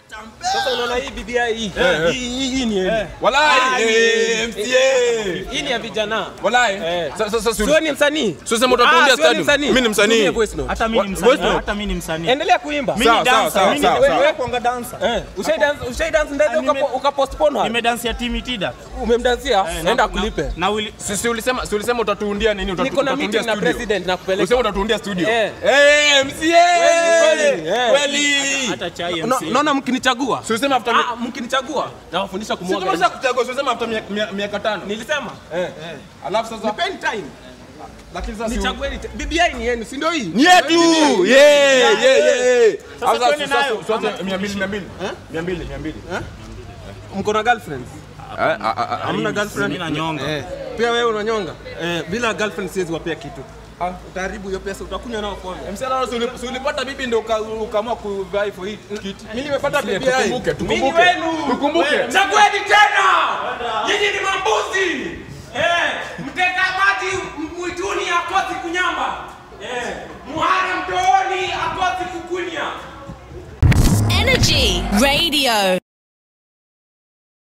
Sasa unaona hii BBI hii. Eh. Hii hii- hii ni yenu. Walai, Ah, eh, hii- MCA. Hii ni ya vijana. Walai. Eh. Sasa sasa si Sio ni msanii. Sio sema utatuundia Ah, sio ni stadium. msanii. Mimi ni msanii. Tumie voice note. Hata mimi ni Voice msanii. note. Hata mimi ni msanii. Endelea kuimba. Mimi Sawa, ni sawa, dancer. sawa, Mimi sawa, ni sawa. wewe kuanga dancer. Eh, ushai dance ushai dance ndege Ah, nime- ukapo- ukapostpone hapo. Nimedansia Timmy Tida. Umemdansia? Eh, Nenda na- akulipe. Na Willy Si si ulisema si ulisema utatuundia nini? Utatu- Niko na utatuundia meeting na studio. president na kupeleka. Ulisema utatuundia studio. Eh. Eh, MCA. Kweli, eh. Kweli. hata chai No- MC. Naona mkinichagua. Si ulisema after Ah, mkinichagua nawafundisha Si kumwaga. tumesha kuchagua, si ulisema after mia- mia- miaka tano. Nilisema Alafu sasa nipeni time. lakini sasa si- Nichagueni. te- BBI ni yenu, si ndio hii? ni yetu. Yeah, yeah, yeah. Sasa Sasa twende sasa- nayo. sasa mia mbili, mia mbili. Mia mbili, mia mbili. Mko na girlfriend? Hamna girlfriend? Mimi na nyonga. Eh, pia wewe unanyonga? Eh, bila girlfriend siwezi wapea kitu. Ah, utaharibu hiyo pesa, utakunywa nao pombe. Msichana, si uli- si ulipata bibi ndio uka- ukaamua kuvai for hii kiti. Mimi nimepata Tukumbuke, BBI. tukumbuke, Mimi tukumbuke. wenu. Tukumbuke. Chagueni tena. Nyinyi ni mambuzi. Eh, mteka maji mwituni akosi kunyamba. Eh, muhara mtooni akosi kukunya. Energy Radio.